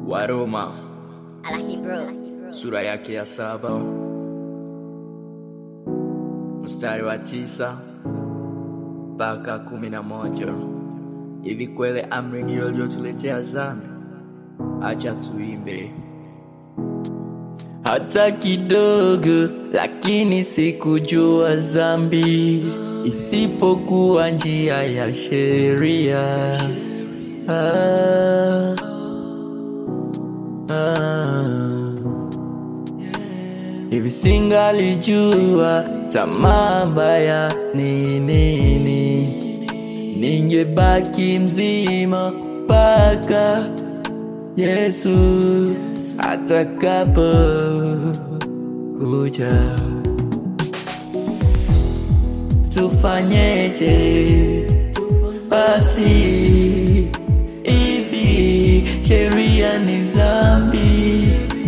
Waroma Alahi bro. sura yake ya saba mstari wa tisa mpaka kumi na moja hivi kweli amri ndiyo iliyotuletea dhambi? Acha tuimbe hata kidogo, lakini sikujua dhambi isipokuwa njia ya sheria. Ah, ah. Hivi singalijua tamaa mbaya ni nini, ningebaki mzima mpaka Yesu atakapo kuja. Tufanyeje basi? Hivi sheria ni dhambi?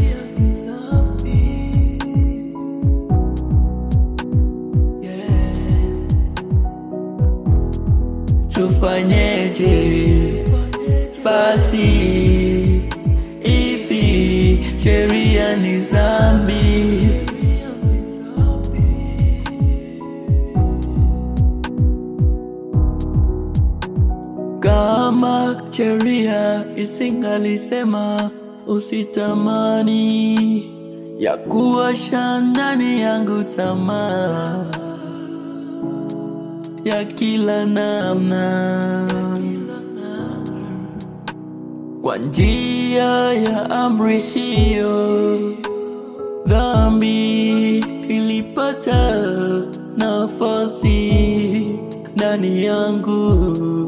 Tufanyeje basi? Hivi sheria ni dhambi? Kama sheria isingalisema usitamani, ya kuwasha ndani yangu tamaa ya kila namna, kwa njia ya amri hiyo, dhambi ilipata nafasi ndani yangu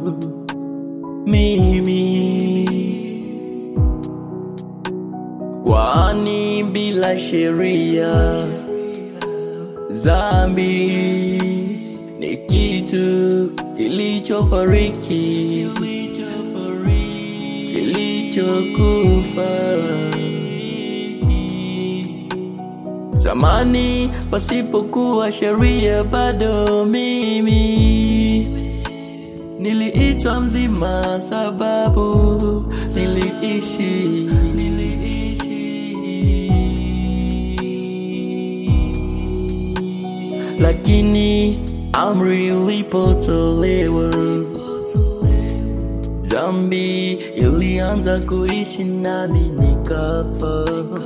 mimi, kwani bila sheria dhambi ni kitu kilichofariki, kilichokufa zamani, pasipokuwa sheria, bado mimi niliitwa mzima, sababu niliishi lakini amri ilipotolewa, dhambi ilianza kuishi nami, nikafa,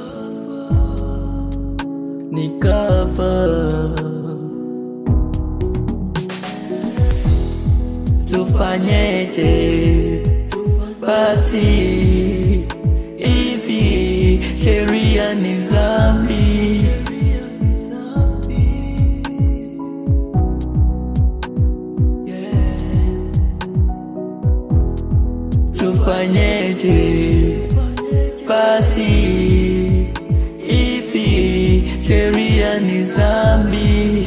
nikafa. Tufanyeje basi? Hivi sheria ni dhambi? Tufanyeje basi? Hivi sheria ni dhambi?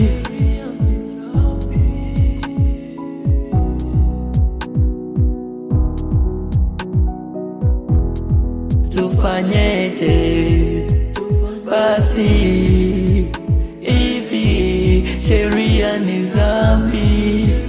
Tufanyeje basi? Hivi sheria ni dhambi?